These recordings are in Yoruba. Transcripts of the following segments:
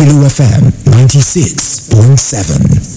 Lagelu FM 96.7.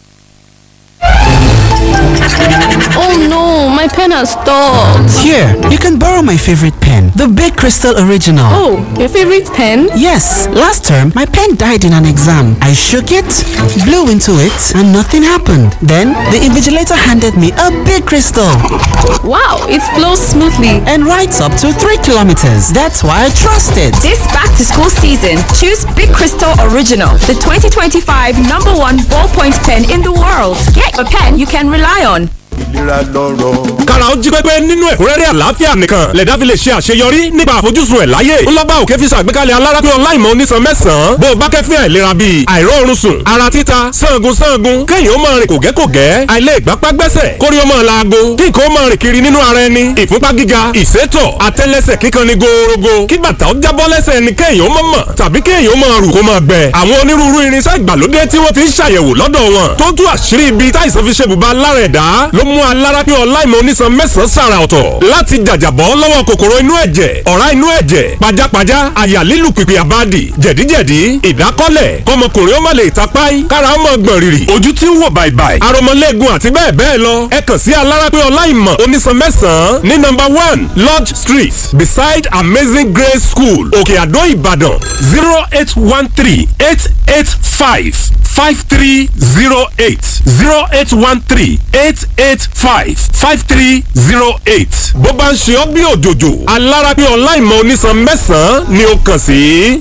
Oh no, my pen has stopped. Here, you can borrow my favorite pen, the Big Crystal Original. Oh, your favorite pen? Yes, last term my pen died in an exam. I shook it, blew into it, and nothing happened. Then the invigilator handed me a big crystal Wow, it flows smoothly. and writes up to 3 kilometers. That's why I trust it. This back to school season, choose Big Crystal Original, the 2025 number one ballpoint pen in the world. Get a pen you can rely on. ìlera lọ́rọ̀. kára ó jí pépé nínú ẹ̀kúnrẹ́rẹ́ àlàáfíà nìkan lẹ̀dá fi lè ṣe àṣeyọrí nípa àfojúsùn ẹ̀ láyé ńlọ́gbà òkè fi ṣàgbékalẹ̀ alárápín ọláìmọ̀ onísan mẹ́sàn-án bó o bá kẹ́fín àìlera bíi àìróorun sùn ara títa sangun sangun kéèyàn ó máa rìn kògẹ́kògẹ́ àìlè ìgbápá gbẹ́sẹ̀ kórí ó máa laago kí nǹkan ó máa rìn kiri nínú ara ẹni ìfúnpá gíga ìsétọ̀ àtẹ́lẹsẹ̀ kíkan ni gòòrògò kí bàtà ó jábọ́ lẹ́sẹ̀ ẹni kéèyàn ó máa mọ̀ tàbí kéèyàn ó máa rù kó máa gbẹ àwọn onírúurú irinṣẹ́ ìgbàlódé tí wọ́n fi ń ṣàyẹ̀wò lọ́dọ̀ wọn tó tú àṣírí ibi táìsàn fi ṣe bùbá lára ẹ̀dá ló mú alárápín ọláìmọ̀ onísan mẹ́sàn-án sàrà ọ̀tọ̀ láti jàjàbọ́ lọ́wọ́ kòkòrò inú ẹ̀jẹ̀ ọ̀rá inú ẹ̀jẹ̀ pajápajá àyà lílù pìpì àbádì jẹ̀díjẹ̀dí ìdákọ́lẹ̀ kọmọkùnrin ó má lè tapáì kára ó mọ̀ gbọ̀n rìrì ojú tí ń wò bàìbàì aromọlẹ́gun àti bẹ́ẹ̀ bẹ́ẹ̀ lọ ẹ kàn sí alárápín ọláìmọ̀ onísan mẹ́sàn-án ní nọ́mbà one lodge street beside amazing grace school òkè àdó ìbàdàn zero eight one three eight eight five five three zero eight zero eight one three eight eight five five three zero eight. bó bá ń ṣe ọ́ bí òjòjò alárápín ọláìmọ̀ onísan mẹ́sàn-án ni ó kàn sí.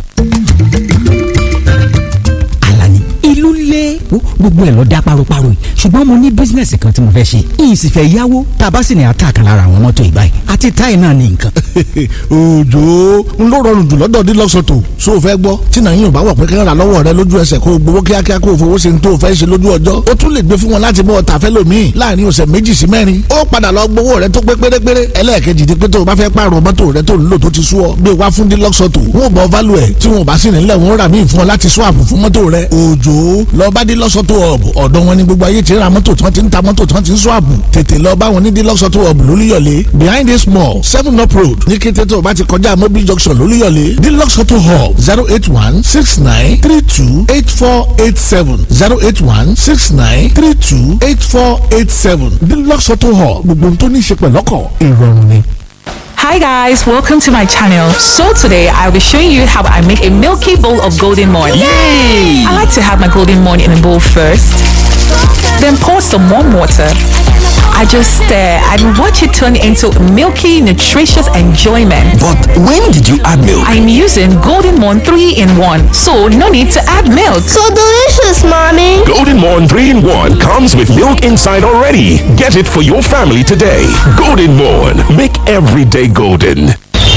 Àlàní ìlú lé Wo, gbogbo ẹ̀ lọ dá paroparo yìí ṣùgbọ́n mo ní bísínẹ́sì kan tí mo fẹ́ ṣe yìí sì fẹ́ yáwó tá a bá sì ní àtàkà lára àwọn mọ́tò ìbáyìí àti táyì náà ní nǹkan. òjò ń ló rọrùn jù lọ́dọ̀ dílọ́sọ̀tò so o fẹ́ gbọ́ tí nàá yóò bá wọ̀ pé kẹ́hìn rà lọ́wọ́ rẹ lójú ẹsẹ̀ kó o gbowó kíákíá kó o fowó ṣe ń tó o fẹ́ ṣe lójú ọjọ́ o tún lè gbé fún wọn láti bọ́ ọ̀tà fẹ́ lòmíì láàrin ọ̀sẹ̀ méjì sí mẹ́rin ó padà lọ gbowó rẹ tó pé pérépéré ẹlẹ́ẹ̀kejì ni pé tó o bá fẹ́ pààrọ̀ mọ́tò rẹ tó ń lò tó ti sú ọ gbé wá fún dílọ́sọ̀tò wọn ò bọ̀ válù ẹ̀ tí wọn ò bá sì nílẹ̀ wọn rà míì fún ọ láti swap fún mọ́tò rẹ òjò lọ bá dílọ́sọ̀tò ọ̀bù ọ̀dọ̀ wọn ni gbogbo ayé ti ra mọ́tò tí wọ́n ti ń ta mọ́tò tí wọ́n ti ń swap tètè lọ bá wọn ní dílọ́sọ̀tò ọ̀bù lólúyọ̀lé behind this mall seven up road ní kété tó o bá ti kọjá mobil junction lólúyọ̀lé dílọ́sọ̀tò hub zero eight one six nine three two eight four eight seven zero eight one six nine three two eight four eight seven dílọ́sọ̀tò hub gbogbo ohun tó ní í ṣe pẹ̀lọ́kọ̀ ìrọ̀rùn ni. Hi guys, welcome to my channel. So today I'll be showing you how I make a milky bowl of golden morn. Yay! I like to have my golden morn in a bowl first, then pour some warm water. I just stir and watch it turn into milky, nutritious enjoyment. But when did you add milk? I'm using Golden Morn 3 in 1, so no need to add milk. So delicious, mommy. Golden Morn 3 in 1 comes with milk inside already. Get it for your family today. Golden Morn. Make every day golden.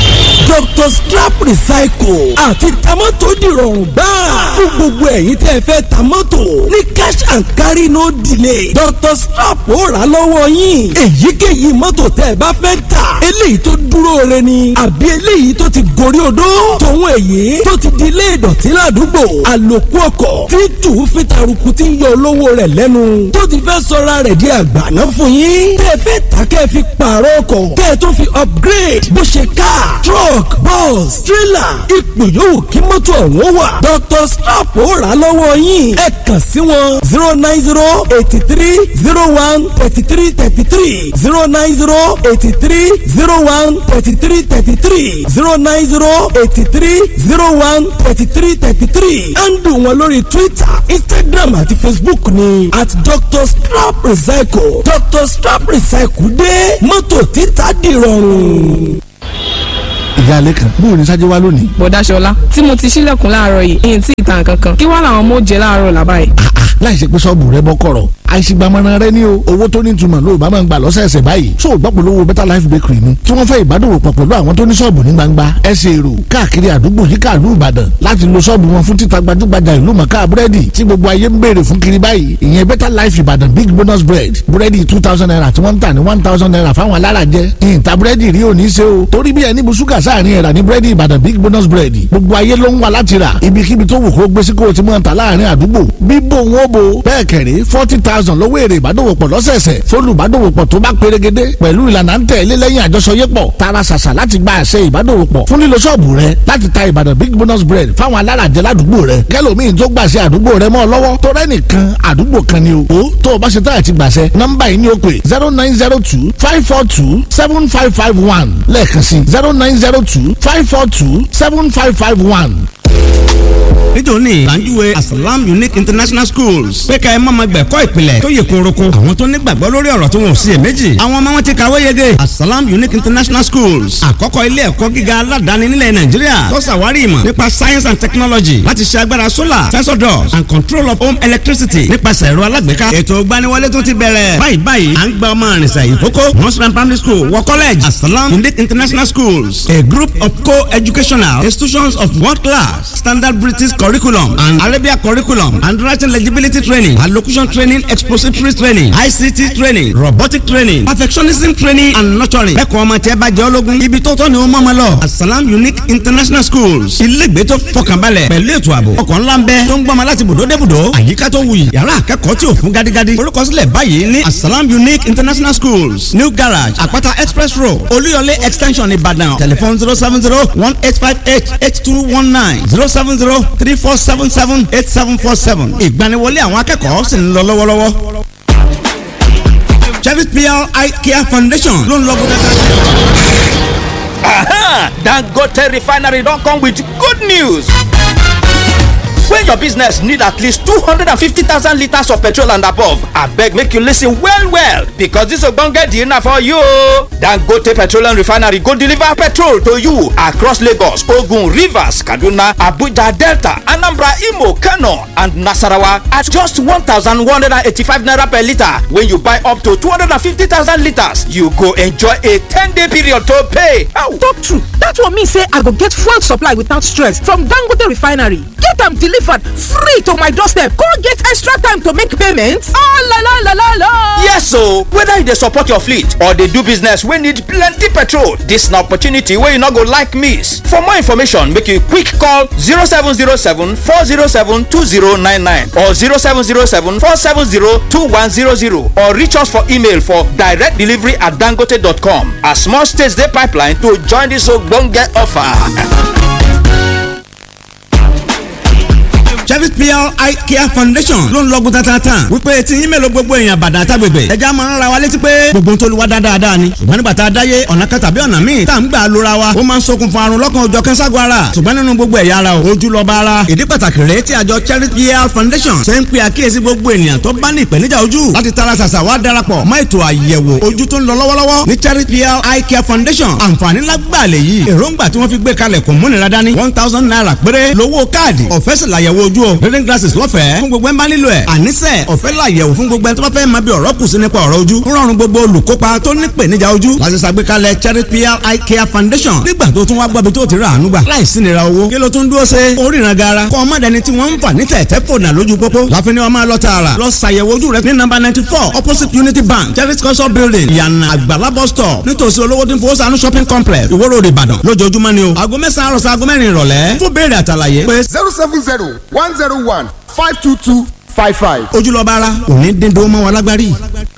Dr. Strap Recycle àti tamọ́tò dìrọ̀rùn gbáà fún gbogbo ẹ̀yin tẹ́ ẹ fẹ́ tamọ́tò ní cash and carry no delay Dr. Strap ó rà lọ́wọ́ yín èyíkéyìí mọ́tò tẹ́ ẹ bá fẹ́ tà eléyìí tó dúró re ni àbí eléyìí tó ti gorí odó tòun èyí tó ti di ilé ìdọ̀tí ládùúgbò àlòkù ọkọ̀ tí tù ú fi taruku tí ń yọ olówó rẹ̀ lẹ́nu tó ti fẹ́ sọra rẹ̀ di àgbàná fún yín tẹ́ ẹ fẹ́ tà kẹ́ ẹ fi pààrọ̀ ọkọ̀ kẹ́ ẹ tó fi upgrade bó ṣe car truck bus trailer ipò yòówù kí mọ́tò ọ̀hún wà Dr. Strap ó rà lọ́wọ́ yín ẹ kàn sí wọn zero nine zero eighty three zero one thirty three thirty three zero nine zero eighty three zero one thirty three thirty three zero nine zero eighty three zero one thirty three thirty three handle wọn lórí Twitter Instagram àti Facebook ni at Dr. Strap Recycle Dr. Strap Recycle dé mọ́tò títà dìrọ̀rùn ìyá alẹ́ kan bóun ní sájẹ́ wá lónìí. bọ̀dá ṣọlá tí mo ti ṣílẹ̀kùn láàárọ̀ yìí èyí tí ìtàn kankan kí wàá làwọn mọ̀ jẹ́ láàárọ̀ làbá yìí. láì ṣe pé sọ́ọ̀bù rẹ bọ́ kọ̀rọ̀ àìsígbàmọ́ra rẹ ní o owó tó ní ìtumọ̀ ló bá máa ń gbà lọ́sẹ̀ẹsẹ̀ báyìí so gbọ́pọ̀ lówó better life bakery ni tí wọ́n fẹ́ ìbádòwò pọ̀ pẹ̀lú àwọn tó ní sọ́ọ̀bù ní gbangba ẹsẹ̀ èrò káàkiri àdúgbò yíká ìlú ìbàdàn láti lo sọ́ọ̀bù wọn fún títa gbajúgbajà ìlú mọ̀ká búrẹ́dì tí gbogbo ayé ń béèrè fún kiri báyìí ìyẹn better life ìbàdàn big bonus bread búrẹ́dì two thousand naira tí wọ́n ń tà ní one thousand naira fáwọn alárajẹ ìyìntà búrẹ́dì rí òní ṣe o torí bí ẹni bu ṣúgà sáàrin ẹ̀rà ní búrẹ́dì ìbàdàn big bonus bread gbogbo ayé ló ń wá láti rà ibikíbi tó wù kó gbé sí kó o ti mọ̀ ta láàrin àdúgbò bíbò wọn bò bẹ́ẹ̀ kẹ̀rí forty thousand thousand lọ́wọ́ èrè ìbádòwòpọ̀ lọ́sẹ̀ẹsẹ̀ fólùbádòwòpọ̀ tó bá perégedé pẹ̀lú ìlànà ń tẹ̀lé lẹ́yìn àjọṣọyépọ̀ tara ṣàṣà láti gba àṣẹ ìbádòwòpọ̀ fún lílo ṣọ́ọ̀bù rẹ láti ta ìbàdàn big bonus bread fáwọn alárajẹ ládùúgbò rẹ kẹlòmíín tó gbàṣẹ àdúgbò rẹ mọ́ ọ lọ́wọ́ tó rẹ́ nìkan àdúgbò kan ni o ó tó o bá ṣe táyà ti gbàṣẹ nọ́mbà yìí ni ó pè zero nine zero two five four two seven five five one lẹ́ẹ̀kan sí zero nine zero two five four two seven five five one nítorí ìlànjúwe asalam unique international schools pé ká ẹ má ma gbẹ̀kọ́ ìpìlẹ̀ tó yẹ kóroko àwọn tó nígbàgbọ́ lórí ọ̀rọ̀ tó wọn ò sí èméjì àwọn ọmọ wọn ti kàwé yege asalam unique international schools àkọ́kọ́ ilé ẹ̀kọ́ gíga aládàáni nílẹ̀ nàìjíríà tó ṣàwárí ìmọ̀ nípa science and technology láti ṣe agbára solar sensor doors and control of home electricity nípasẹ̀ ẹ̀rọ alágbèéká ètò ìgbaniwọlé tó ti bẹ̀rẹ̀ báyìí báyìí à ń gba ọmọ àrìnsà ìkókó nursery primary school wọ college asalam unique international schools a group of co-educational institutions of world class standard british curriculum and Arabia curriculum and writing legibility training allocution training expository training ICT training robotic training perfectionism training and nurturing. ẹ̀kọ́ ọmọ tí ẹ bá jẹ́ ológun ibi tó tọ́ ni ó mọ̀ ọmọ lọ. Asalam Unique International Schools ilégbé tó fọkànbalẹ̀ pẹ̀lú ètò ààbò ọkọ̀ ńlá ń bẹ tó ń gbọ́mọ láti bùdó dé bùdó àyíká tó wuyì yàrá akẹ́kọ̀ọ́ tí ò fún gádígádí. olùkọ́sílẹ̀ báyìí ní Asalam Unique International Schools New Garage Àpáta Express Road Olúyọlé Extension Ìbàdàn telephone zero seven zero one eight five eight eight two one nine zero seven zero three four seven seven eight seven four seven. ìgbaniwọlé àwọn akẹ́kọ̀ọ́ sì ń lọ lọ́wọ́lọ́wọ́. Chevy PR Eye Care Foundation ló ń lọ bó Aha! Dangote refinery don come with good news. when your business need at least 250,000 litres of petrol and above abeg make you listen well well because this ogbonge deal na for you o dangote petroleum refinery go deliver petrol to you across lagos ogun rivers kaduna abuja delta anambra imo kano and nasarawa at just 1185 naira per litre when you buy up to 250,000 litres you go enjoy a 10 day period to pay. talk true that one mean say i go get fuel supply without stress from dangote refinery get am delivered free to my doorstep go get extra time to make payments. Ah, la, la, la, la, la. yes o whether you dey support your fleet or dey do business wey need plenty petrol dis na opportunity wey you no go like miss for more information make you quick call 0707 407 2099 or 0707 470 2100 or reach us for email for direct delivery at dangote.com as small states dey pipeline to join dis ogbonge offer. Chevy PR Eye Care Foundation ló ń lọ́gùn tatata wípé tí yín mélòó gbogbo èèyàn bàdàn àtàgbègbè ẹja máa ń ra wa létí pé gbogbo tó lu wa dáadáa ni ṣùgbọ́n nígbà tá a dáyé ọ̀nà kan tàbí ọ̀nà míì tá à ń gbà lóra wa ó máa ń ṣokùnfà àrùn lọ́kàn òjọ̀ kẹ́ńságo ara ṣùgbọ́n nínú gbogbo ẹ̀yà ara o ojú lọ́ba ara ìdí pàtàkì rèé tí àjọ Chevy PR Foundation ṣe ń pe àkíyèsí gbogbo ènìyàn tó bá ní ìpèníjà ojú láti tara ṣàṣà wá darapọ̀ mọ́ ètò àyẹ̀wò ojú tó ń lọ lọ́wọ́lọ́wọ́ ní Chevy PR Eye Care Foundation àǹfààní lágbàá lè yí èròǹgbà tí wọ́n fi gbé kalẹ̀ kò múnira dání one thousand naira péré lówó káàdì ọ̀fẹ́ sì làyẹ̀wò ojú o reading glasses lọ́fẹ̀ẹ́ fún gbogbo ẹ̀ ń bá nílò ẹ̀ àníṣe ọ̀fẹ́ làyẹ̀wò fún gbogbo ẹ̀ tó bá fẹ́ máa bí ọ̀rọ̀ kù sí nípa ọ̀rọ̀ ojú ń rọrùn gbogbo olùkópa tó ní ìpèníjà ojú láti ṣàgbékalẹ̀ Charity PR Eye Care Foundation nígbà tó tún wá gbọ́bi tó ti rà àánú gbà láìsí nira owó kí ló tún dúró ṣe oríran gara kọ́ ọmọ dẹni tí wọ́n ń fà ní tẹ̀tẹ̀ fònà lójú pópó láfi ni wọ́n máa lọ tààrà lọ ṣàyẹ̀wò ojú rẹ ní nọ́mbà ninety four opposite Unity Bank Charity culture building ìyànà àgbàlá bus stop nítòsí olówó tí ń fowó sànú shopping complex Ìwó Road Ìbàdàn lójoojúmọ́ ni o aago mẹ́sàn-án àròsọ aago mẹ́rin ìrọ̀lẹ́ fún béèrè àtàlàyé pé zero seven zero one zero one five two two five five. ojúlọ́ba ara òní dídó mọ́ wa lágbárí.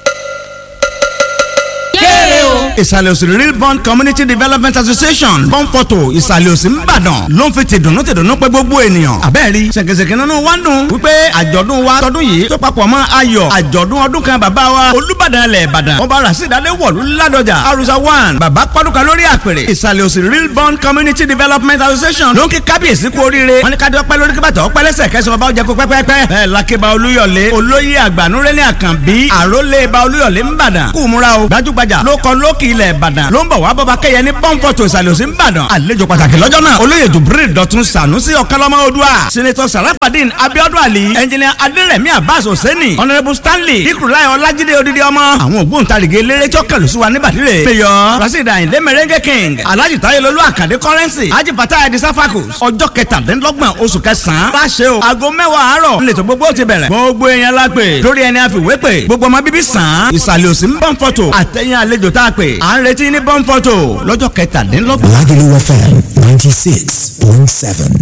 kéré o. ìsàlẹ̀ òsì real bond community development association bọ́ǹfọ̀tò ìsàlẹ̀ òsì ńbàdàn ló ń fi tìdùnnú tìdùnnú pé gbogbo ènìyàn. àbẹ́ẹ̀rí ṣèkèṣèkè nínú wa ń dùn wípé àjọ̀dún wa tọdún yìí tó papọ̀ mọ́ ayọ̀ àjọ̀dún ọdún kan bàbá wa olúbàdàn ilẹ̀ ìbàdàn ọba rasidade wọ̀lú ládọjà arusa one bàbá pọ́dúkà lórí àpèrè ìsàlẹ̀ òsì real bond community development association ló ń kí kábíyèsí kú oríire wọn ní ká dọ́pẹ́ lórí kí bàtà ọpẹ́ lẹ́sẹ̀ kẹsàn-án ọba ọjà kó pẹ́pẹ́pẹ́ bẹ́ẹ̀ lakeba olúyọ̀lé olóyè àgbànúrẹ́lẹ̀ àkànbí àrólé ba olúyọ̀lé ńbàdàn kú múra o gbajúgbajà ló kọ lókì ilẹ̀ ìbàdàn ló ń bọ̀ wá bọ́ba kẹ́yẹ ní pọ́ńpọ̀tò ìsàlẹ̀ òsì ńbàdàn àlejò pàtàkì lọ́jọ́ náà olóyè jubril dọ̀tun sànúsì ọ̀kánlọ́mọ odua sinetọ sarafadin abiodun ali ẹnjìnìà adérẹ̀mí abbas hosseini honourable stanley ikurulai ọlájídé odidi ọmọ àwọn ògbóǹtarìgì eléré tí ó kẹlù sí wa níbàdìrẹ mayor rasheed ayinde merengue king alhaji tayelolu akande currency haji fatah edi safakus ọjọ́ kẹtàdínlọ́gbọ̀n oṣù kẹsàn-án láṣẹ o aago mẹ́wàá àárọ̀ nílẹ̀tọ̀ gbogbo ti bẹ̀rẹ̀ gbogbo èèyàn la pè lórí ẹni àfiwé pè gbogbo ọmọ bíbí sàn án ìsàlẹ̀ òsì ń bọ́n fọ́tò àtẹ̀yìn àlejò tá a pè à ń retí ní bọ́n fọ́tò lọ́jọ́ kẹtàdínlọ́gbọ̀n. Lagelu FM ninety six point seven.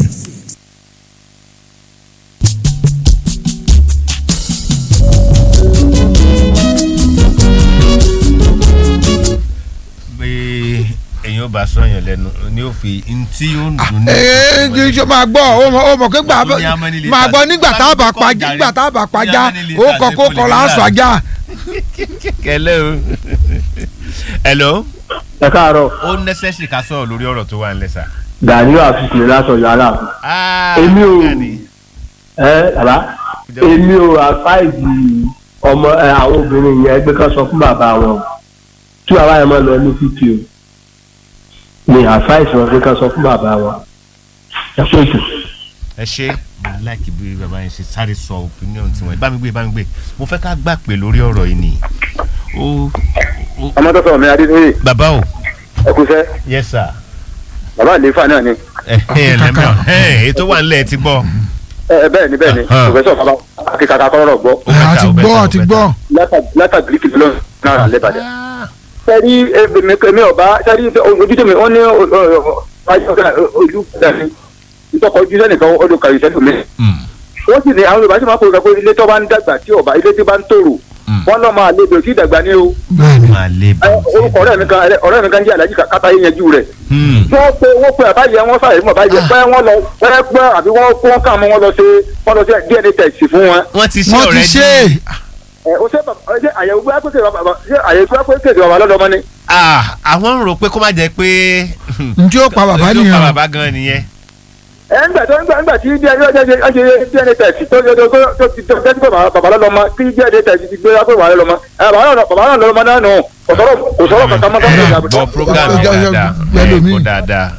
bá sọyàn lẹ́nu ni ó fi ntí ó ń dùn ní. ee kì í ṣe máa gbọ́ ó mọ̀ ó mọ̀ pé gbà Ó ní how many máa gbọ́ litres? nígbà tá a bá pajá nígbà tá a bá pajá ó kọ kó kọ là ń sọ ajá. kẹlẹ o hello. ẹ káàárọ̀. ó necessary ká sọ̀rọ̀ lórí ọ̀rọ̀ tó wà nílẹ̀ sà. gani àfìsì lásán yàrá èmi ò ẹ bàbá èmi ò àfáìsì ọmọ ẹ àwọn obìnrin yẹn ẹgbẹ́ kan sọ fún bàbá wọn tí bàbá yẹn máa lọ ní títì o ní àfáìsì wọn ẹgbẹ́ kan sọ fún bàbá wọn ẹ pé jù. ẹ ṣe mo láìkí bí bàbá yẹn ṣe sáré sọ opinion tiwọn bá mi gbé bá mi gbé mo fẹ́ ká gbà pé lórí ọ̀rọ̀ yìí ni. ó ọmọ tó sọ̀rọ̀ mi adédọ́yè. bàbá o. ẹ kú sẹ́. yes sir. bàbá àlefa náà ni. ẹ ẹ lẹ́mọ̀ ẹ ètò wà nílẹ̀ ti gbọ́. ẹ bẹ́ẹ̀ ni bẹ́ẹ̀ ni pòfẹ́sọ̀ bàbá akíkaka kọ́rọ̀ gbọ́. àti gbọ́ àti gbọ́. látàgìrì kìlọ̀ náà lẹ́bàdàn. sẹ́rí èmi ọba sẹ́rí ojú tèmi wọ́n ní ojú dání ìtọ́kọ̀ ojú sẹ́nìkan ọdún kàrí sẹ́nìkan wọ́n sì ní àwọn yorùbá sì máa ń pòrò pé ilé tó bá ń dàgbà tí ọba ilé tí bá ń tòrò wọ́n lọ́ máa lébi òsì ìdàgbà ní o. orúkọ ọ̀rẹ́ mi kan ọ̀rẹ́ mi kan jẹ́ alájí kàtà yín yanjú rẹ̀. wọ́n pe wọ́n pe àbáyé wọn sáré mọ̀ báyìí pé wọ́n lọ pẹ́ pẹ́ àbí wọ́n kó wọn kàn mọ́ wọn lọ ṣe wọ́n lọ ṣe dna test fún wọn. wọ́n ti ṣe wọ́n ti ṣe é. ẹ o ṣe bàbá ṣe àyẹ̀wò gbé pé bàbá ṣe àyẹ̀wò gbé pé bàbá lọ́dọ̀ mọ́ ni. àwọn ń rò pé kó má jẹ́ pé. njẹ́ ó pa bàbá njẹ́ ó pa nìyẹn. bàbá gan nìyẹn. ẹ ńgbà tó ńgbà ńgbà tí dna dna test tó tó tó tó ti tó tẹ́tí pé bàbá lọ́dọ̀ mọ́ tí dna test ti gbé pé bàbá lọ́dọ̀ mọ́ ẹ bàbá lọ́dọ̀ mọ́ náà nù kò sọ̀rọ̀ kò sọ̀rọ̀ kankan mọ́ gbọ́ program yìí dáadáa ẹ gbọ́ dáadáa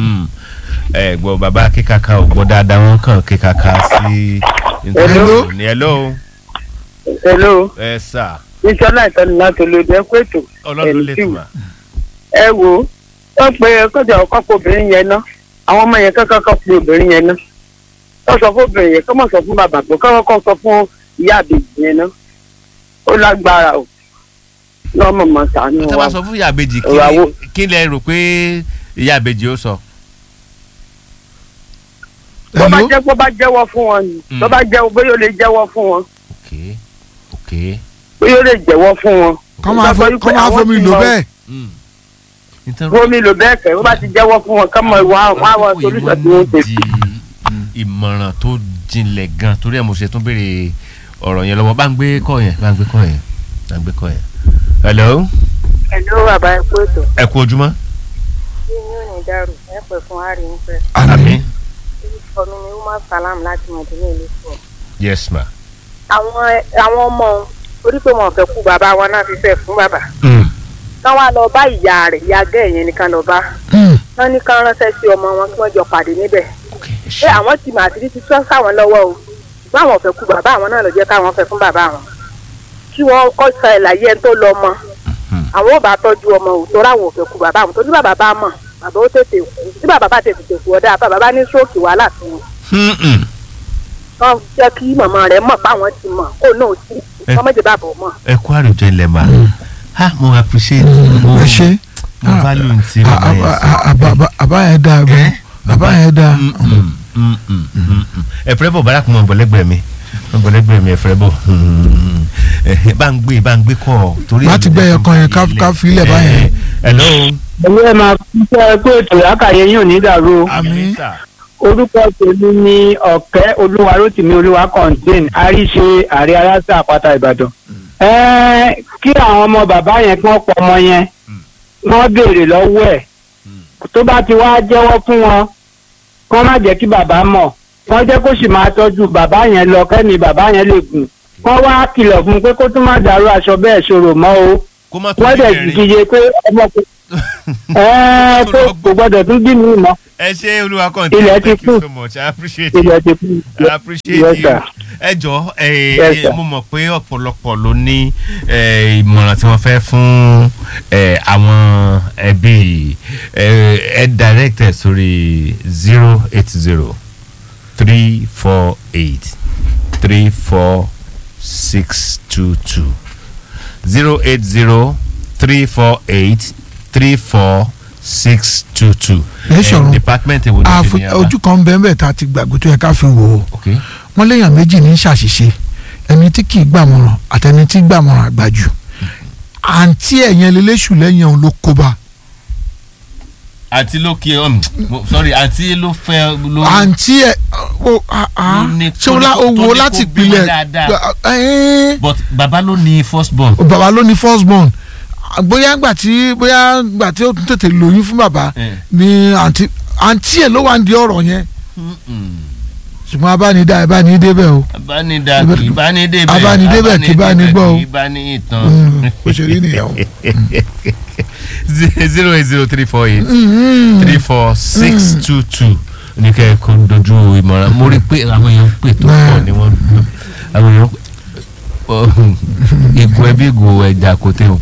ẹ gbọ́ bàbá kíkàkà ò gbọ́ dáadáa wọ́n kàn kíkàkà sí. Hello. ní hello. hello. ẹ sà. ìṣọ́lá ìtọ́ni láti olóde ẹ kó ètò ọlọ́run lè tún wa. ẹ wo wọ́n pe kọjá ọkọ̀ pé obìnrin yẹn ná àwọn ọmọ yẹn kankan kan pe obìnrin yẹn ná wọ́n sọ fún obìnrin yẹn kọ́ mọ̀ sọ fún bàbá pé kọ́ kọ́ sọ fún ìyá àbèjì yẹn ná ó lágbára o lọ́mọ mọ̀ sànú tó wa bá sọ fún ìyá àbèjì kí Ìwà wo- kí lẹ rò pé ìyá àbèjì ó sọ. bó bá jẹ́ bó bá jẹ́wọ́ fún wọn ni bó bá jẹ́wọ́ bóyá ó lè jẹ́wọ́ fún wọn bóyá ó lè jẹ́wọ́ fún wọn. kọ́ máa fo- kọ́ máa fomi lò bẹ́ẹ̀. fomi lò bẹ́ẹ̀ kẹ́ bó bá ti jẹ́wọ́ fún wọn kọ́mọ ìwà wọn àwọn solúsọ̀ tí wọ́n ṣe. ìmọ̀ràn tó jinlẹ̀ gan torí ẹ̀ mo ṣe tún béèrè ọ̀rọ̀ yẹn lọ́wọ́ bá ń gbé kọ́ yẹn bá ń gbé kọ́ yẹn bá ń gbé kọ́ yẹn. hello Hello bàbá ẹ kú ètò. ẹ kú ojúmọ́. Bí yín ò ní dàrú, ẹ pẹ̀ fún Harry ń fẹ́. àmín Orúkọ mi ni Umar Salam láti Mọ̀dúnú ìlú fún. yes ma. Àwọn àwọn ọmọ òun, orí pé wọn ò fẹ́ kú bàbá wọn náà fi fẹ́ fún bàbá. Kán wá lọ bá ìyá rẹ̀, ìyá gẹ́ yẹn nìkan lọ bá. Wọ́n ní kán ránṣẹ́ sí ọmọ wọn kí wọ́n jọ pàdé níbẹ̀. Ṣé àwọn ti mà àti ti tọ́ sáwọn lọ́wọ́ o? Ṣùgbọ́n àwọn ò fẹ́ kú bàbá àwọn náà lọ jẹ́ káwọn fẹ́ fún bàbá wọn. Kí wọ́n kọ́ sọ ẹ̀ láyé ẹni tó lọ mọ. Àwọn ò bá tọ́jú ọmọ o, torí àwọn ò fẹ́ kú bàbá àwọn. Torí bàbá bá mọ̀, bàbá ó tètè kú. Tí bàbá bá tètè kú ọ̀dà, bàbá bá ní stroke wàhálà fún wọn kán jẹ́ kí màmá rẹ̀ mọ̀ páwọn ti mọ̀ kó náà sí Ẹ- kán méjì bàbọ̀ mọ̀. ẹ kú àròjọ ilẹ̀ ma. ha mo appreciate mo ẹ ṣe. mo value ti bàbá yẹn sọ. àbá yẹn dáa gan àbá yẹn dáa. ẹ fẹ́ bọ̀ bárakùn mọ̀ bọ̀lẹ́gbẹ̀ẹ́ mi mọ̀ bọ̀lẹ́gbẹ̀ẹ́ mi ẹ fẹ́ bọ̀ ẹ bá ń gbé bá ń gbé kọ́ torí. láti gbẹ ẹyọ kan yẹn ká- ká fi ilẹ̀ báyẹn. hello. ẹ̀mí ẹ̀ máa kú sẹ́ pé ètò ìyákàyé yín ò ní dàrú o. àmín. orúkọ tèmi ni ọ̀kẹ́ olúwarótìmí olúwa contain àríṣe àrí aláṣà àpáta ìbàdàn. Ẹ́ẹ́, kí àwọn ọmọ bàbá yẹn kí wọ́n pọ̀ ọmọ yẹn wọ́n béèrè lọ́wọ́ ẹ̀ tó bá ti wá jẹ́wọ́ fún wọn kí wọ́n má jẹ́ kí bàbá mọ̀ wọ́n jẹ́ kó sì máa tọ́jú bàbá yẹn lọ kẹ́mi bàbá yẹn lè gùn wọ́n wá kìlọ̀ fún un pé kó tún má dàrú aṣọ bẹ́ẹ̀ ṣòro mọ́ o kó má tún wọ́n dẹ̀ bẹ̀rẹ̀. dìde pé ọmọ kò ẹ́ẹ́ pé kò gbọ́dọ̀ tún bí mi mọ́ ẹ ṣe olúwa kan Ilẹ̀ ti thank you kú. so much i appreciate ilẹ̀ it ti kú. i appreciate Yes, you sir. ẹ jọ Yes, sir. mo mọ̀ pé ọ̀pọ̀lọpọ̀ ló ní eh, ìmọ̀ràn tí wọ́n fẹ́ fún eh, àwọn ẹbí eh, ẹ direct ẹ sórí zero eight zero three four eight three four six two two zero eight zero three four eight three four six two two. ẹ ṣọ̀run department èwo ni ṣe àfo- ní yàrá. ojú kan bẹ́ẹ̀ bẹ́ẹ̀ tá a ti gbàgbé tó yẹ ká fi wò ó Okay. wọ́n léèyàn méjì ní ṣàṣìṣe ẹni tí kì í gbàmọ̀ràn àtẹni tí gbàmọ̀ràn àgbàjù àǹtí ẹ̀yẹn lélẹ́sù lẹ́yìn òun ló kó bá àǹtí ló kí um, mo- sorry àǹtí ló fẹ́ ló. àǹtí ẹ o a a Ló ní- ṣé o la tó ní kó- owó tó ní láti kó bímọ pilẹ̀ dáadáa. ẹ but bàbá ló ní first born. bàbá ló ní first born bóyá gbà tí bóyá gbà tí ó tún tètè lóyún fún bàbá ni àǹtí àǹtí ẹ ló wà ń di ọ̀rọ̀ yẹn ṣùgbọ́n abánidá ẹ bá ní débẹ̀ o abánidá kì í bá ní débẹ̀ abánidébẹ̀ kì í bá ní gbọ́ o kì í bá ní ìtàn. Mm, bó ṣe rí nìyẹn o. zero eight zero three four eight Mm. three four six two two ní kẹ́ ẹ̀ kó dojú ìmọ̀ràn mo rí i pé àwọn èèyàn pè tó pọ̀ ni wọ́n àwọn èèyàn ìgò ẹbí ìgò ẹja kò tẹ̀ o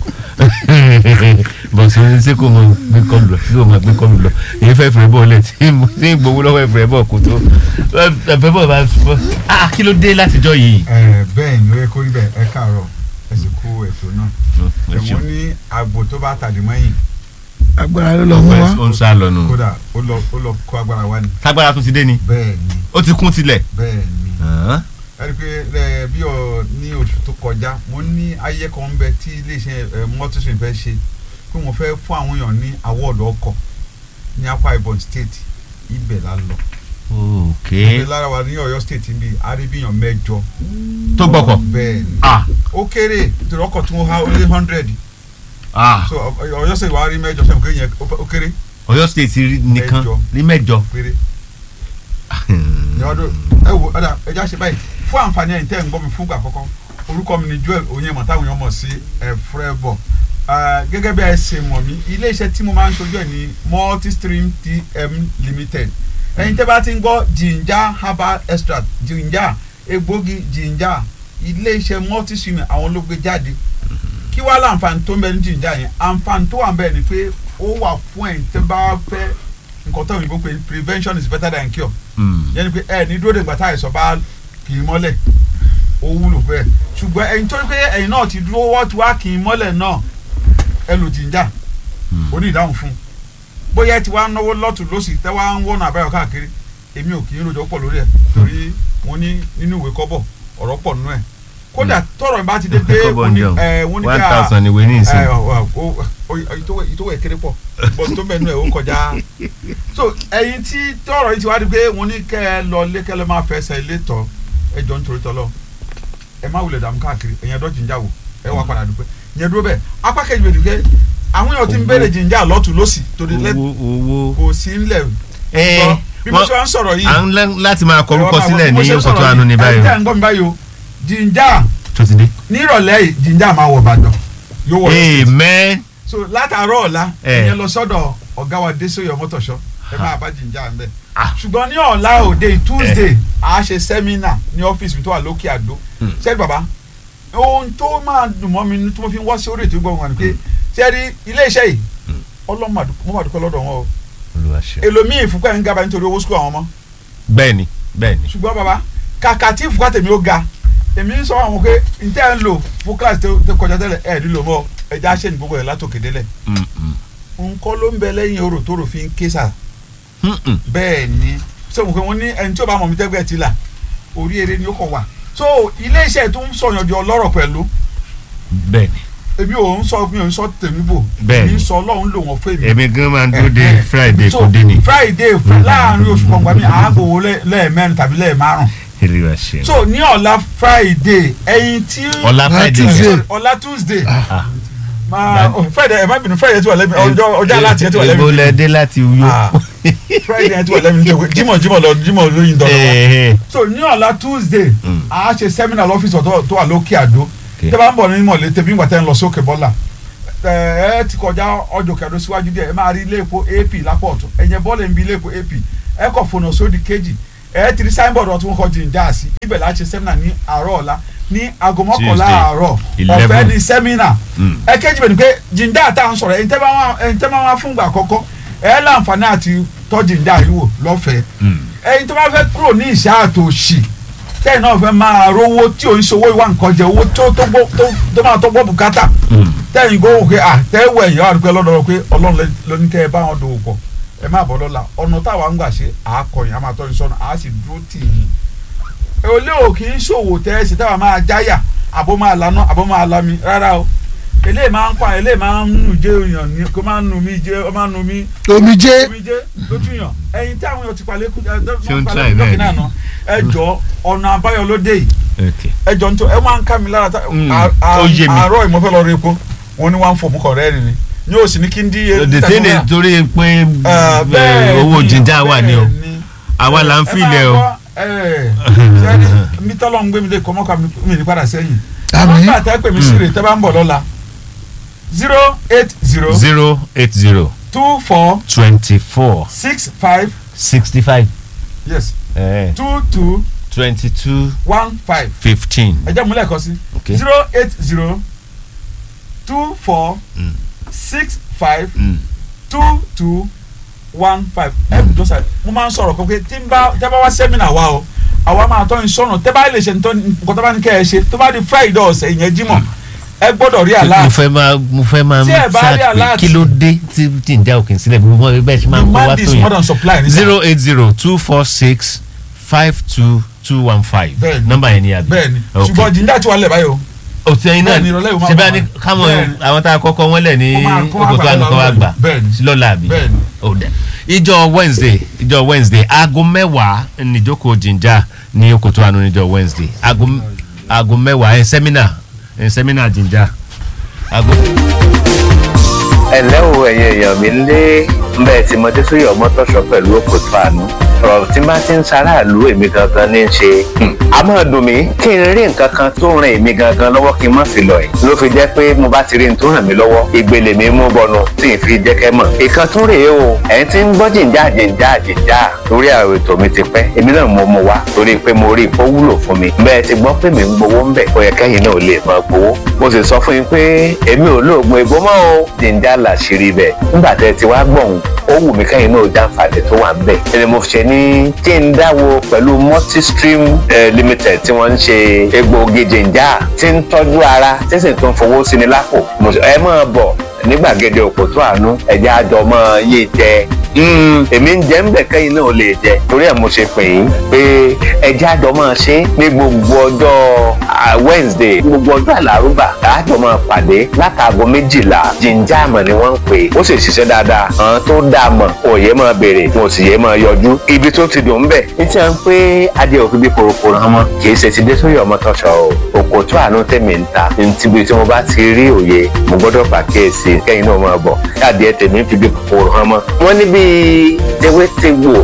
bọ̀ sí ṣé kò mọ gbé kọlù lọ ṣé kò mọ gbé kọlù lọ èyí fẹ́ fẹ́ bọ̀ lẹ̀ tí mo tí ń gbowó lọ́wọ́ ẹ̀fẹ̀ bọ̀ kò tó ẹ̀fẹ̀ bọ̀ bá ah kí ló dé látijọ́ yìí. ẹ bẹ́ẹ̀ ni ó yẹ kó rí bẹ́ẹ̀ ẹ káàárọ̀ ẹ sì kú ètò náà ẹ ṣeun. ẹ̀wọ̀n ní àgbo tó bá tàdí mọ́yìn agbára ló lọ mú wa. ó ń sá lọ nù. kódà ó lọ ó lọ kó agbára wá ni. tágbára tún ti dé ni. bẹ́ẹ̀ ni ó ti kún tilẹ̀. bẹ́ẹ̀ ni ẹ rí i pé ẹ bí ọ ní oṣù tó kọjá mo ní ayé kan ń bẹ tí iléeṣẹ́ ẹ mọ́tòsìn fẹ́ ṣe pé wọ́n fẹ́ fún àwọn èèyàn ní awọ́ọ̀dù ọkọ̀ ní Akwa Ibom state ibẹ̀ la lọ. ok ibẹ̀ lára wa ní Ọ̀yọ́ state níbi arábíyàn mẹ́jọ. tó gbọ́kọ̀. bẹ́ẹ̀ ni ah ó kéré torí ọkọ̀ tí wọ́n há ó lé hundred ah so Ọ- Ọ̀yọ́ state wàá rí mẹ́jọ sẹ́wọ̀n kéèyàn ó kéré Ọ̀yọ́ state rí nìkan Mẹ́jọ. ní mẹ́jọ. péré. ìyàwó ẹ wo ọ̀dà ẹja ṣe báyìí fún àǹfààní ẹ̀yìn tẹ́ ẹ̀ ń gbọ́ mi fún ìgbà àkọ́kọ́ orúkọ mi ni Joel Onyema táwọn èèyàn mọ̀ sí ẹ̀frẹ́bọ̀ gẹ́gẹ́ bí ẹ ṣe mọ̀ mí ilé iṣẹ́ tí mo máa ń ṣojú ẹ̀ ní Multistream TM Limited ẹ̀yin tẹ́ bá ti ń gbọ́ ginger herbal extract ginger egbògi ginger ilé iṣẹ́ Multistream àwọn ló gbé jáde kí wàá láǹfààní tó ń bẹ ní ginger yẹn àǹfààní tó wà ń bẹ ni pé ó wà fún ẹ̀yin tẹ́ bá fẹ́ nǹkan tó òyìnbó pé prevention is better than cure yẹn ni pé ẹ ní dúró de ìgbà tá àìsàn bá kì í mọ́lẹ̀ ó wúlò bẹ́ẹ̀ ṣùgbọ́n ẹ̀yin tó ń pé ẹ̀yin náà ti dúró wọ́n ti wá kì í mọ́lẹ̀ náà ẹ lò jìnjà ó ní ìdáhùn fún un bóyá ẹ ti wá náwó lọ́tún lọ́sì tẹ́ wá ń wọ́nà àbáyọ káàkiri èmi ò kì í rojọ́ pọ̀ lórí ẹ̀ torí mo ní nínú ìwé kọ́bọ̀ ọ̀rọ̀ pọ̀ nínú ẹ̀ kódà tọrọ ìbá ti dé pé Kọ́bọ̀ wọ́n ní ni o. ẹ wọ́n ní One ká thousand ìwé ní ìsìn. ẹ, ọ, ọ, ọ, ọ, ìtòwé ìtòwé kéré pọ̀ bọ̀ tó bẹ̀ nínú ẹ̀ ó kọjá so ẹ̀yin tí tọrọ yìí ti wá di pé wọ́n ní kẹ́ ẹ lọ lé kẹ́ ẹ lọ máa fẹsẹ̀ ilé tọ̀ ẹ jọ nítorí tọ́lọ́ ẹ má wulẹ̀ dààmú káàkiri ẹ̀yin ẹ̀dọ́ jìnjà wò ẹ wà padà dúpẹ́ yẹn dúró bẹ́ẹ̀ apá kejì bẹ̀ dùkẹ́ àwọn èèyàn ti ń béèrè jìnjà lọ́tún lọ́sì torí lẹ́ owó kò sí ńlẹ̀ ẹ gbọ́. bí mo ṣe wá ń sọ̀rọ̀ yìí à ń lẹ́ láti máa kọrúkọ ẹ wá máa sílẹ̀ bọ̀, bí mo ní ṣe ń oṣù tó sọ̀rọ̀ àánú ní yìí, báyìí ẹ̀yin o. tẹ́ ń gbọ́ mi báyìí o jìnjà tó ti dé. nírọ̀lẹ́ yìí jìnjà máa wọ̀ Ìbàdàn yóò wọ̀ amen. so látàárọ̀ ọ̀la Eh. ìyẹn lọ sọ́dọ̀ ọ̀gá wa Désòyè Ọmọ́tọ̀ṣọ́ ẹ máa bá jìnjà ń bẹ̀ ṣùgbọ́n ní ọ̀la òde Tuesday a ṣe sẹ́mínà ní ọ́fíìsì mi tó wà lókè àdó ṣẹ́ni bàbá ohun tó máa dùn mọ́ mi tí mo fi ń wá sí orí ètò ìgbọ̀ngàn ni pé ṣẹ́ni ilé iṣẹ́ yìí ọlọ́mọ mo máa dúpẹ́ lọ́dọ̀ wọn o Olúwa ṣe. èlòmíì fúnpẹ́ ń gaba nítorí owó sukùl àwọn ọmọ bẹ́ẹ̀ni bẹ́ẹ̀ni. ṣùgbọ́n bàbá kàkà tí fúnpẹ́ tèmi ó ga èmi ń sọ àwọn pé n tẹ́ ń lò fún kíláàsì tó kọjá tẹ́lẹ̀ ẹ̀ nílò mọ́ ẹja ṣe ní gbogbo ẹ̀ látòkè délẹ̀ nǹkan ló ń bẹ lẹ́yìn orò tó rò fi ń ké sà bẹ́ẹ̀ ni sọ̀rọ̀ pé wọ́n ní ẹni tí ó bá mọ̀ mí tẹ́gbẹ́ ti là orí eré ni ó kọ̀ wà so ilé iṣẹ́ tó ń sọ̀yàn di ọlọ́rọ̀ pẹ̀lú bẹ́ẹ̀ni. èmi ò ń sọ mi ò ń sọ tèmi bò Bẹ́ẹ̀ni. èmi ń sọ ọlọ́run lò wọ́n fún èmi. èmi gan máa ń dúró de Eh, eh. friday So, kò dé ni. friday fún láàrin oṣù kọ̀ọ̀kan mi àágbòwò lẹ́ẹ̀mẹ́rin tàbí lẹ́ẹ̀márùn Olúwa ṣe. so ní ọ̀la friday ẹ̀yin tí. Ọ̀la Friday. Sorry, ọ̀la tuesday Ah. máa oh, friday ẹ má bínú friday tí wà lẹ́mi ọjọ́ ọjọ́ aláàtì ẹ tí wà lẹ́mi Èbó lẹ dé láti wúyọ. friday ẹ tí wà lẹ́mi tó jímọ̀ jímọ̀ lọ jímọ̀ lóyin dọ́dọ̀ Eh, wa so ní ọ̀la tuesday a ṣe seminar lọ́fíìsì ọ̀tọ̀ tó wà lókè àdó tẹ́ bá ń bọ̀ ní mọ̀lẹ́ tẹ́bí ńgbà tẹ́ ń lọ sókè bọ́là ẹ ẹ ti kọjá ọjọ́ kẹdó síwájú díẹ̀ ẹ máa rí ilé epo ap lápò ọ̀tún ẹ̀yẹ bọ́ọ̀lù ń bi ilé epo ap ẹ kọ̀ fònà sódì kejì ẹ ti rí signboard ọ̀tún wọn kọ́ jìnjà sí ibẹ̀ la ṣe seminar ní àárọ̀ ọ̀la ní aago mọ́kànlá Tuesday, àárọ̀ 11. ọ̀fẹ́ ní seminar Mm. ẹ kéjì bẹ̀ ni pé jìnjà tá à ń sọ̀rọ̀ ẹ̀yin tẹ́ bá wá ẹ̀yin tẹ́ bá wá fún ìgbà àkọ́kọ́ ẹ láǹfààní àti tọ́ jìnjà yìí wò lọ́fẹ̀ẹ́ ẹ̀yin tó bá fẹ́ kúrò ní ìṣá àtòṣì tẹ́yìn náà fẹ́ máa rówó tí ò ń ṣòwò ìwà nǹkan jẹ owó tó tó gbó- tó tó máa tó gbọ́ bùkátà tẹ́yìn gbó wò pé à tẹ́wọ̀ ẹ̀yìn wà dúpẹ́ lọ́dọ̀ pé ọlọ́run lẹ- ló ní kẹ́ ẹ bá wọn dòwò pọ̀ ẹ má bọ́ lọ́la ọ̀nà táwa ń gbà ṣe àákọyìn a máa tọ́ ní sọ́nà àá sì dúró tì yín olé ò kì í ṣòwò tẹ́ ẹ sì táwa máa jáyà àbó máa lanà àbó máa lami rárá o eléyìí máa ń pa eléyìí máa ń nù jẹ́ èèyàn ní kó máa ń nù mí jẹ́ ó máa ń nù mí. Omijé. omijé lójú yàn ẹyin tí àwọn èèyàn ti palẹ̀ kú ẹ Ṣé ó ń palẹ̀ try kú bẹ́ẹ̀ lọ́kìnrin ni? àná ẹ jọ ọ̀nà àbáyọ ló dé yìí Okay. ẹ jọ nítorí ẹ máa ń ká mi lára tá- Mm, à- à- ó yé mi. àárọ̀ ìmọ̀fẹ́ lọ rí epo wọn ni wọ́n á ń fòmù kọ̀ rẹ́ẹ̀rì ni ní òsì ní kí n dí the thing is torí pé bẹ́ẹ̀ owó ni, jíjà wà ní o bẹ́ẹ̀ àwa là ń filẹ̀ o. sẹ́ni mi tọ́lọ̀ ń gbé mi lé kọ́mọ́ ká mi ní padà sẹ́yìn. Àmín. nọ́mbà tẹ́ pè mí sí rè tẹ́ bá ń bọ̀ lọ́la zero eight zero zero eight zero two four twenty four six five sixty five yes two two twenty two one five fifteen. ẹ jẹ́ múlẹ̀ kọ́ sí Okay. zero eight zero two four six five two two one five ẹ jọ sá mo máa ń sọ̀rọ̀ kọ́ pé tí n bá tẹ́ bá wá sẹ́mínà wa o àwa máa tọ́ ìsọ̀nà tẹ́ bá lè ṣe nǹkan tó bá ní kẹ́ ẹ ṣe tó bá di friday ọ̀sẹ̀ ìyẹn jímọ̀ ẹ gbọ́dọ̀ rí àlá mo fẹ́ máa mo fẹ́ máa Tí ẹ bá rí search pé alert- kí ló dé tí tí ń já òkè sílẹ̀ bí mo bẹ́ẹ̀ ṣe máa ń kó wá Demand tó is more than supply, yẹn nígbà. zero eight zero two four six five two two one five Bẹ́ẹ̀ni. nọ́mbà yẹn ni àbí. bẹ́ẹ̀ni Ok. ṣùgbọ́n jíjà tí wàá lẹ̀ báyìí o òtún ẹyin náà Bẹ́ẹ̀ni, ìrọ̀lẹ́ yìí ó máa ṣe bá bá ní wa. káwọn Bẹ́ẹ̀ni. àwọn tá a kọ́kọ́ wọ́n lẹ̀ ní Ó máa kó wá òkòtò gbà ànúkọ́ wa lọ́la. gbà Bẹ́ẹ̀ni. lọ́la àbí. Bẹ́ẹ̀ni. ó dẹ̀. ìjọ wednesday ìjọ wednesday aago mẹ́wàá níjókòó jìnjà ní òkòtò ànú níjọ wednesday aago aago mẹ́wàá ẹ̀ sẹ́mínà ẹ̀ sẹ́mínà jìnjà aago. ẹ̀lẹ́ o ẹ̀yin èèyàn mi lé bẹ́ẹ̀ tí mo dé sórí ọmọ tọ̀sọ̀ pẹ̀lú òkòtò àánú ọ̀rọ̀ tí bá ti ń ṣaráàlú èmi gangan ní í ṣe a máa dùn mí kí n rí nǹkan kan tó ràn èmi gangan lọ́wọ́ kí n má fi lọ ẹ̀ ló fi jẹ́ pé mo bá ti rí n tó ràn mí lọ́wọ́ ìgbèlè mi mú bọnu tí n fi jẹ́ kẹ́ mọ̀ ìkan tún rèé o ẹ̀yin tí ń gbọ́ jìnjà jìnjà jìnjà torí àwọn ètò mi ti pẹ́ èmi náà mo mú wá torí pé mo rí ipò wúlò fún mi bẹ́ẹ̀ ti gbọ́ pé mi ń gbowó ń bẹ̀ ó yẹ kẹ́yìn náà lè máa gbowó mo sì sọ fún yín pé èmi ò lóògùn ègbó mọ́ o jìnjà làṣírí bẹ̀ nígbà tẹ́ ti wá gbọ̀hún ó wù mí kẹ́yìn náà jàǹfààní tó wà ń bẹ̀ ẹni mo fi ṣe ní kí n dáwọ́ pẹ̀lú multistream eh, limited tí wọ́n ń ṣe egbòogi jìnjà tí ń tọ́jú ara tí sì tún fowó sí ni lápò Mo sọ, ẹ máa bọ̀ ní gbàgede òkòtó àánú ẹ̀jẹ̀ àjọ máa yé jẹ Mm, èmi ń jẹ́ ń bẹ̀ kẹ́yìn náà lè jẹ torí ẹ̀ mo ṣe pè yín pé ẹjẹ́ àjọ máa ṣe ní gbogbo ọjọ́ ah, Wednesday gbogbo ọjọ́ àlárúbà àjọ máa pàdé látàgọ́ méjìlá jíjà àmọ̀ ni wọ́n ń pè é ó sì ṣiṣẹ́ dáadáa àwọn tó dáa mọ̀ òye máa béèrè wọn ò sì yé máa yọjú ibi tó ti dùn ń bẹ̀ ní tí wọ́n pé adé òfin bí korokoro hàn mọ́ kì í ṣe ti dé sórí ọmọ tọ́ṣọ o òkòtó àánú tèmi ń ta ní tíbi tí mo bá ti rí òye mo gbọ́dọ̀ pàkíyèsí kẹ́yìn náà máa bọ̀ káàdì ẹ̀ tèmi fi bí kòkòrò hàn mọ́ wọ́n ní bíi tewétegbò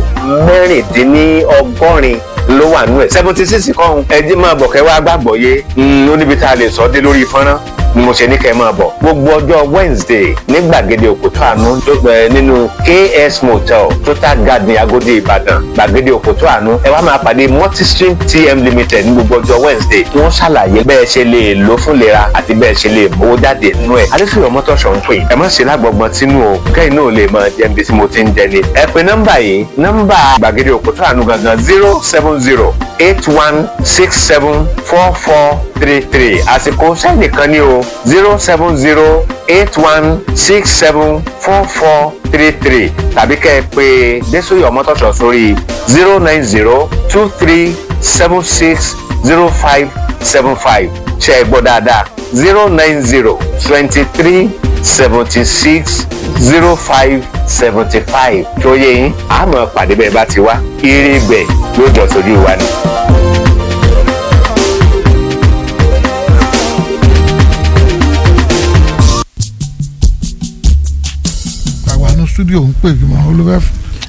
mẹ́rìndínlọ́gọ́rin ló wà nú ẹ̀ seventy six kọ́hún ẹjí máa bọ̀ kẹ́ wá gbàgbọ́ yé ó níbi tá a lè sọ dé lórí fọ́nrán ni mo ṣe ní kẹ́ ẹ máa bọ̀ gbogbo ọjọ́ Wednesday ní gbàgede òkútó àánú tó ẹ nínú KS Motel Total Garden Agodi Ìbàdàn gbàgede òkútó àánú ẹ wá máa pàdé Multistream TM Limited ní gbogbo ọjọ́ Wednesday tí wọ́n ṣàlàyé bẹ́ẹ̀ ṣe lè lò fún lera àti bẹ́ẹ̀ ṣe lè mówó jáde nínú ẹ̀ adéfìwé mọ́tòṣọ̀ ń pè ẹ má ṣe lágbọ̀gbọ̀n tínú o kẹ́yìn náà lè máa jẹ́ ibi tí mo ti ń jẹ ni ẹ pe nọ́mbà yìí nọ́mbà gbàgede òkútó àánú gangan zero seven zero eight one six seven four four three three àsìkò sẹ́nìkan ní o zero seven zero eight one six seven four four three three tàbí kẹ́ ẹ pé désòyè ọmọtọ́ṣọ̀ sórí zero nine zero two three seven six zero five seven five ṣe é gbọ́ dáadáa zero nine zero twenty three seventy six zero five seventy five tó yẹ yín àmọ́ pàdé bẹ́ẹ̀ bá ti wá eré bẹ́ẹ̀ yóò jọ sójú wa ni. àwa ní studio ń pè mọ́ olùfẹ́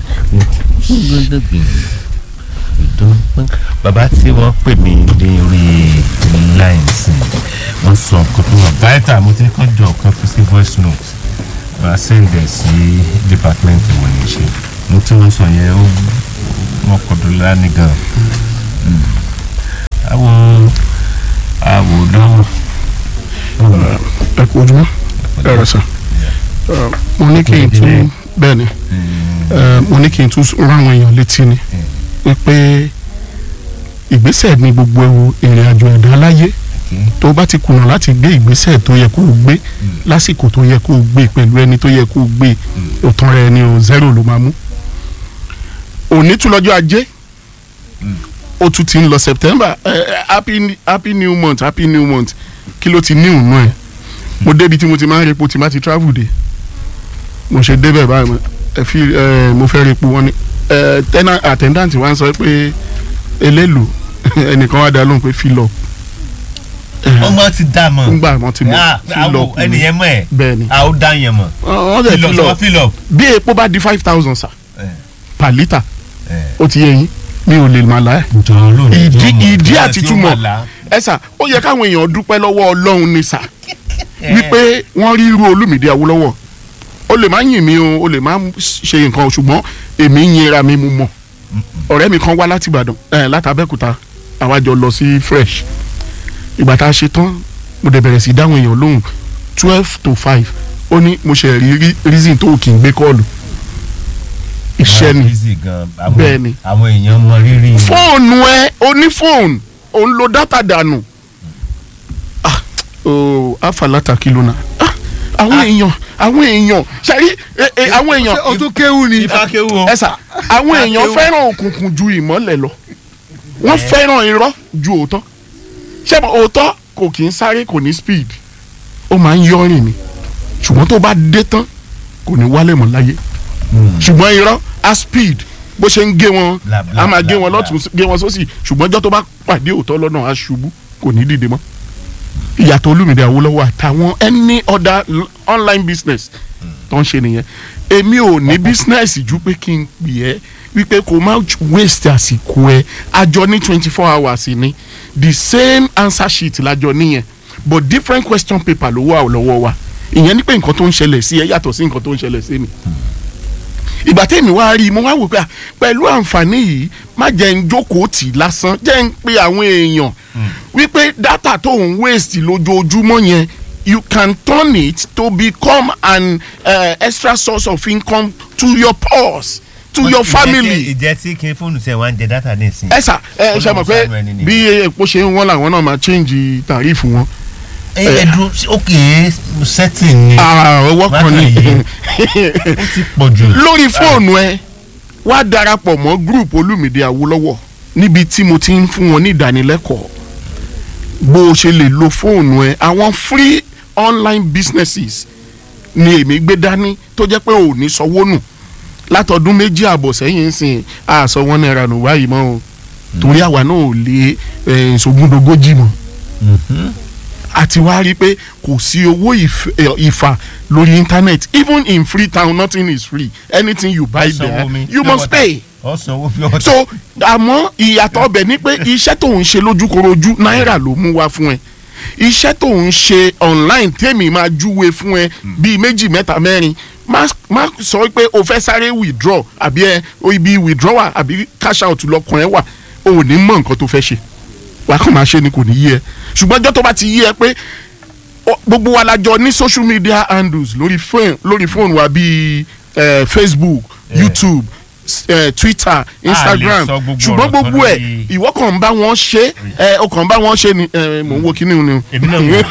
bàbá tí wọ́n pè mí ní orí line sí wọ́n sọ nǹkan tó wà báyìí mo ti kọ́ jọ ọ̀kan fi sí voice note wọ́n á sẹ́ǹdẹ̀ sí department wọn ní ṣe mo tí wọ́n sọ yẹn ó wọ́n kọ́dọ̀ lánìí gan àwọn àwòrán ẹ kú ojúmọ́ ẹ rẹ sàn mo ní kí n tún bẹ́ẹ̀ ni eh, mo ní kí n tún rán àwọn èèyàn létí ni wípé ìgbésẹ̀ ní gbogbo ìrìn àjò ẹ̀dá láyé tó bá ti kùnà láti gbé ìgbésẹ̀ tó yẹ kó o gbé lásìkò tó yẹ kó o gbé pẹ̀lú ẹni tó yẹ kó o gbé òtún rẹ ni o zero ló máa mú òní tún lọ́jọ́ ajé ó tún ti ń lọ september eh, happy happy new month happy new month kí ló ti ní ìhùnú ẹ̀ mo débi tí mo ti máa ń repo tí má ti travel dé mo ṣe débẹ̀ báyìí mo- ẹ fi ẹ mo fẹ́ repo wọn ni ẹ tẹ́nà attendant wa ń sọ pé eléèlú ẹnìkan wá dá lóhùn pé fill up ọmọ ti dá mọ. ńgbà wọn ti mọ Ah, fill àwọ̀ up ni. ẹnìyẹn mọ̀ ẹ̀. bẹ́ẹ̀ ni a ó dá yẹn mọ̀. wọ́n dẹ̀ Fill up, fill sọ up fill up. bí epo bá di five thousand sa per litre ó ti yẹ yín mi ò lè mà láyà ìdí ìdí àti túmọ̀ ẹ sà ó yẹ káwọn èèyàn dúpẹ́ lọ́wọ́ ọlọ́run ni sà wípé wọ́n rí irú olùmìdí awólọ́wọ̀ o lè má yìn mí o o lè má ṣe nǹkan o, ṣùgbọ́n èmi ń yinra mi mu mọ̀ ọ̀rẹ́ mi kan wá láti Ìbàdàn ẹ̀ láti Abẹ́òkúta àwa jọ lọ sí fresh ìgbà tá a ṣe tán mo dẹ̀ bẹ̀rẹ̀ sí dáhùn èèyàn lóhùn twelve to five ó ní mo ṣe rí rí- reason tó kì í gbé kọ́ọ̀lù iṣẹ́ ni Easy gan. Àwọn- bẹ́ẹ̀ ni àwọn èèyàn mọ rírì. fóònù ẹ o ní fóònù o ń lo dátà dànù ah ooo afalata kìlọ̀ náà ah àwọn èèyàn àwọn èèyàn ṣàrí ẹ- ẹ, àwọn èèyàn o tún kéwù ni. ifá kéwù o. ẹ sà àwọn Ifá èèyàn kéwù. fẹ́ràn òkùnkùn ju ìmọ́lẹ̀ lọ wọ́n fẹ́ràn irọ́ ju òótọ́ ṣé mo òótọ́ kò kì í sáré kò ní speed ó máa ń yọrin ni ṣùgbọ́n tó bá dé tán kò ní wálé mọ́ láyé ṣùgbọ́n irọ́ á speed bó ṣe ń gé wọn Bla, bla, a máa bla, gé wọn bla. lọ́tún gé wọn sósì ṣùgbọ́n ọjọ́ tó bá pàdé òótọ́ lọ́nà á ṣubú kò ní dìde mọ́ ìyàtọ̀ olúmìdí Awólọ́wọ́ àtàwọn any other l- online business tó ń ṣe nìyẹn èmi ò ní business ju pé kí n pè ẹ́ wípé kò má waste àsìkò ẹ àjọ ní twenty four hours ni the same answer sheet lájọ nìyẹn but different question paper ló wà lọ́wọ́ wa ìyẹn ní pé nǹkan tó ń ṣẹlẹ̀ sí ẹ yàtọ̀ sí nǹkan tó ń ṣẹlẹ̀ sí mi ìgbà tẹ́mi wá rí i mo wá wò pé à, pẹ̀lú àǹfààní yìí má jẹ́ ń jókòó tì í lásán jẹ́ ń pe àwọn èèyàn wípé data tó ń waste lójoojúmọ́ yẹn you can turn it to become an uh, extra source of income to your purse to your family. ìjẹ́ tí kí fóònù sẹ̀ wá ń jẹ dátà ní ìsìn. ẹ sà ẹ ṣe mọ̀ pé bí epo ṣe ń wọ́n làwọn náà máa change tàrífù wọn. ẹ ẹ dúró ókè setting ni. Ah, ọwọ́ kan ni. ó ti pọ̀ jù. lórí fóònù ẹ wá darapọ̀ mọ́ group olùmìdí awólọ́wọ̀ níbi tí mo ti ń fún wọn ní ìdánilẹ́kọ̀ọ́ bó o ṣe lè lo fóònù ẹ àwọn free online businesses ni èmi gbé dání tó jẹ́ pé ò ní sanwó nù látọdún méjì àbọ̀ sẹ́yìn ń sìn àṣọ wọn náírà nù báyìí mọ́ o torí àwa náà ò lè eh, ṣògùndógójì mọ́ àti wá rí i pé kò sí owó ìf- eh, ìfà lórí internet even in Freetown nothing is free anything you buy there you must pay ọ̀sán owó fi ọ̀tá. so àmọ́ ìyàtọ̀ ọbẹ̀ ni pé iṣẹ́ tó ń ṣe lójúkorojú náírà ló mú wá fún ẹ iṣẹ́ tó ń ṣe online tèmi máa júwe fún ẹ bíi méjì mẹ́ta mẹ́rin má má sọ pé o fẹ́ sáré withdraw àbí ẹ o ibi withdrawal àbí cash out lọkàn ẹ wà o ò ní mọ nǹkan tó fẹ́ ṣe wàá kàn máa ṣe ni kò ní yé ẹ ṣùgbọ́n ọjọ́ tó bá ti yé ẹ pé ọ- gbogbo wa la jọ ní social media handles lórí phone lórí phone wa bíi eh, Facebook YouTube s- eh, Twitter Instagram sọ gbogbo ṣùgbọ́n ọ̀rọ̀ gbogbo tán ẹ̀ lórí- ìwọ kàn ń bá wọn ṣe ẹ o kàn ń bá wọn ṣe ni ẹ, mò ń wo kíní ni o Èmi náà wò.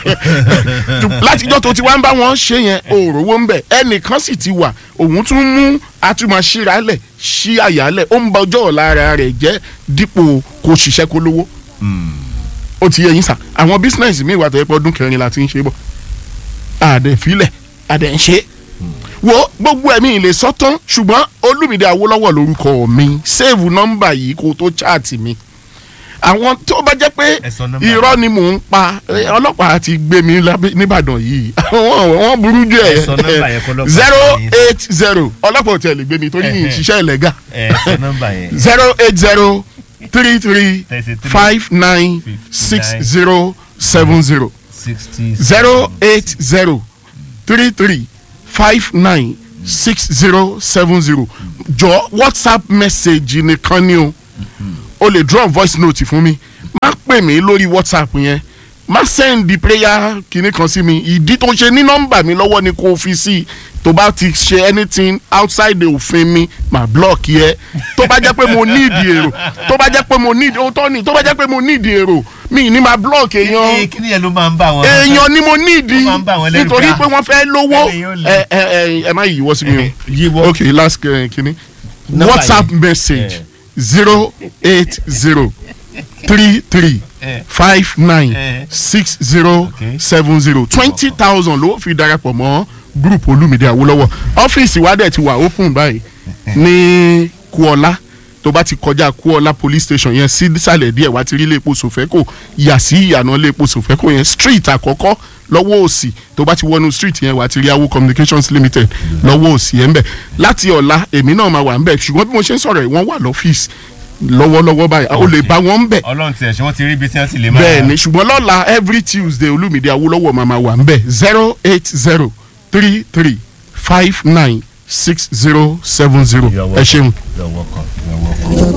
látijọ́ tó ti wá ń bá wọn ṣe yẹn òòrówó ń bẹ̀ ẹnìkan sì ti wà òun tún mú atúmọ̀ ṣíralẹ̀ ṣí àyálẹ̀ ó ń ba ọjọ́ ọ̀la ara rẹ̀ jẹ́ dípò kó ṣiṣẹ́ kó lówó ó ti yẹ yín sà àwọn bísínẹ́sì mi wà tó yẹ pé ọdún kẹrin la ti ń ṣe bọ̀ àdẹ̀ filẹ̀ àdẹ̀ ń ṣe wo gbogbo ẹ̀mí ìlè sọ́tán ṣùgbọ́n olùmìdí awólọ́wọ̀ lórúkọ mi save nọ́mbà yìí kó tó chaàtì mi àwọn tó bá jẹ́ pé irọ́ ni mò ń pa eh, ọlọ́pàá ti gbé mi lábẹ́- nìbàdàn yìí wọ́n wọ́n burú jù Ẹ sọ nọ́mbà yẹn kọ́ ẹ̀ ọlọ́pàá zero yín. eight zero ọlọ́pàá ò tẹ̀ lè gbé mi torí yìí ṣiṣẹ́ ìlẹ́gà ẹ sọ nọ́mbà yẹn. zero eight zero three three five nine six zero seven zero sixty zero eight zero three three five nine six zero seven zero jọ whatsapp message nìkan ni o o lè drop voice note fún mi má pè mí lórí whatsapp yẹn má send the prayer kìíní kan sí mi ìdí tó ṣe ní nọ́mbà mi lọ́wọ́ ni kò fi sí tó bá ti ṣe anything outside the òfin mi mà block yẹ tó bá jẹ́ pé mo need èrò tó bá jẹ́ pé mo need ó tọ́ ni tó bá jẹ́ pé mo need èrò mi ní ma block èèyàn kí ni yẹn ló máa ń bá wọn. èèyàn ni mo need Ó máa ń bá wọn lẹ́rù nítorí pé, pé wọ́n fẹ́ lówó ẹni yóò lè. ẹ ẹ ẹ ẹ má yíwọ́ sí mi o Yíwọ́. ok last uh, kini Nọ́mbà whatsapp yìí. message zero eight zero three three five nine six zero seven zero twenty thousand ló fi darapọ̀ mọ́ group olúmídé awólọ́wọ̀ ọ́fíìsì wa dẹ̀ ti wà open báyìí ní kuọlá tó bá ti kọjá kuọlá police station yẹn sí sàlẹ̀ díẹ̀ wá ti rí ilé epo sòfẹ́kò yà sí ìyànà ilé epo sòfẹ́kò yẹn street àkọ́kọ́ lọ́wọ́ òsì tó bá ti wọnú street yẹn wá ti rí awo communications limited lọ́wọ́ òsì yẹn ń bẹ̀ láti ọ̀la èmi náà máa wà ń bẹ̀ ṣùgbọ́n bí mo ṣe ń sọ̀rọ̀ yìí wọ́n wà lọ́fíìsì lọ́wọ́lọ́wọ́ báyìí o lè bá wọn ń bẹ̀ ọlọ́run tiẹ̀ ṣé wọ́n ti rí ibi tí wọ́n ti lè máa. bẹ́ẹ̀ ni ṣùgbọ́n lọ́la every tuesday olúmídé awólọ́wọ̀ máa ma wà ń bẹ̀ zero eight zero three three five nine six zero seven zero ẹ ṣeun. You're welcome. You're welcome.